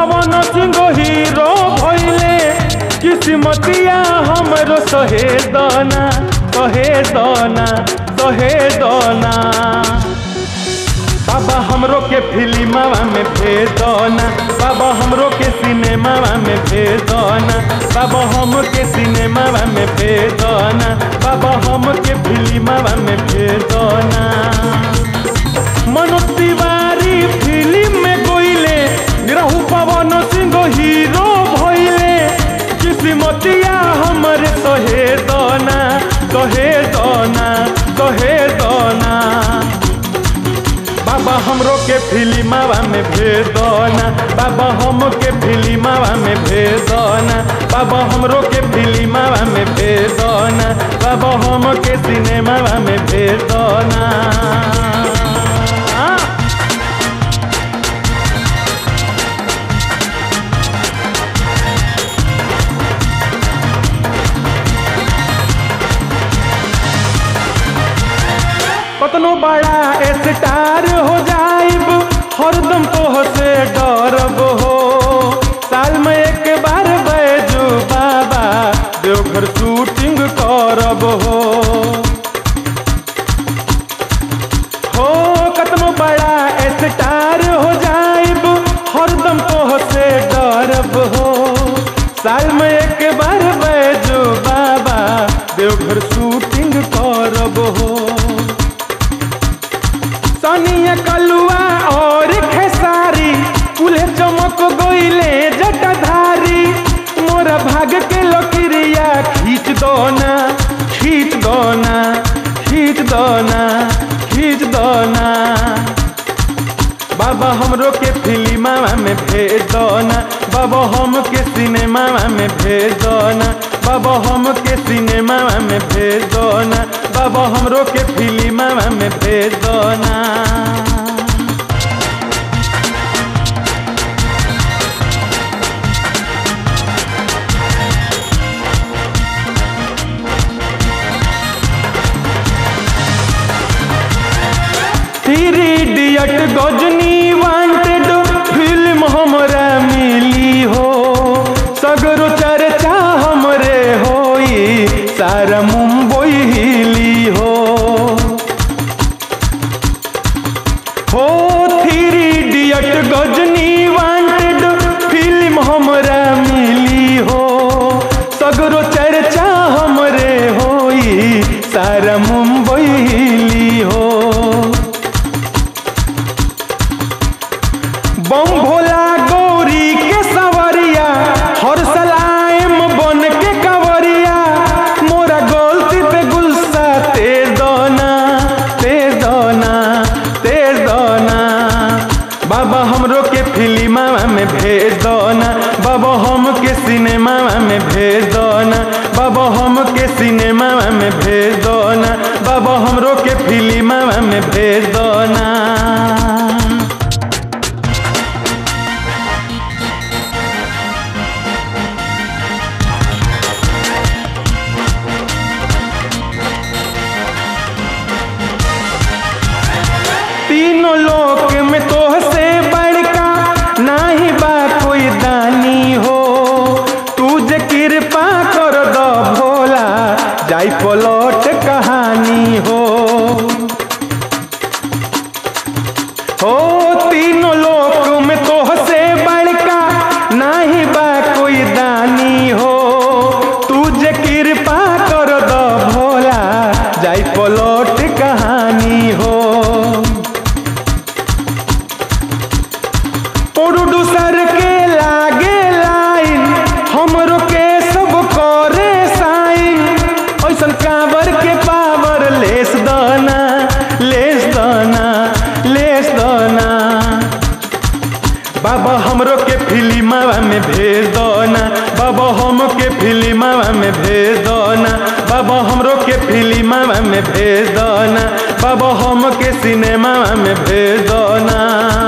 पवन Singh hero भइले किस्मतिया हमरो सहे दाना सहे दाना सहे दाना बाबा हमरो के फिल्मवा में भेज दना बाबा हमरो के सिनेमावा में भेज दना बाबा हम के सिनेमावा में भेज दना बाबा हम के फिल्मवा में भेज दना मनोज तिवारी फिल्म में गोइले निरहु पवन सिंह हीरो भइले किस्मतिया हमर सहे दना सहे दना सहे दना बाबा हमरो के फिल्मवा में भेज दना बाबा हम के फिल्मवा में भेज दना बाबा हमरो के फिल्मवा में भेज दना बाबा हम के सिनेमावा में भेज दना कतनो बड़ा स्टार हो जाइब हरदम तोह से डरब हो साल में एक बार बैजू बाबा देवघर शूटिंग करब हो हो कतनो बड़ा स्टार हो जाइब हरदम तोह से डरब हो साल में एक बार बैजू बाबा देवघर शूटिंग करब हो सनिया कलुआ और खेसारी कुले चमक गईले जटाधारी मोरा भाग के लकड़िया खींच दोना खींच दोना खींच दोना खींच दोना बाबा हमरो के फिल्मवा में भेज दोना बाबा हम के सिनेमावा में भेज दोना बाबा हम के सिनेमावा में भेज दोना बाबा हमरो के फिल्मवा में भेज दोना three idiot Ghajini wanted film हमरा मिली हो सगरो चर्चा हमरे होई सारा मुंबई हिली हो हो three idiot Ghajini wanted film हमरा मिली हो सगरो चर्चा हमरे होई सारा मुंबई हिली हो बम भोला गौरी के सवरिया हर सलाइम बन के कवरिया मोरा गलती पे गुस्सा तेज दोना तेज दोना तेज दोना बाबा हमरो के फिल्मवा में भेज दोना बाबा हम के सिनेमावा में भेज दोना बाबा हम के सिनेमावा में भेज दोना बाबा हमरो के फिल्मवा में भेज दोना तीनों लोक में तोह से बड़का नाही बा कोई दानी हो तू जे कृपा कर दो भोला जाई पलट कहानी हो हो तीनों लोक में तोह से बड़का नाही बा कोई दानी हो तू जे कृपा कर दो भोला जाई पलट कहानी हो प्रोड्यूसर के लागे लाइन हमरो के सब करे साइन ऐसन काबर के पावर लेस दाना लेस दाना लेस दाना बाबा हमरो के फिल्मवा में भेज दोना बाबा हम के फिल्मवा में भेज दोना बाबा हमरो के फिल्मवा में भेज दोना बाबा हम के सिनेमावा में भेज दोना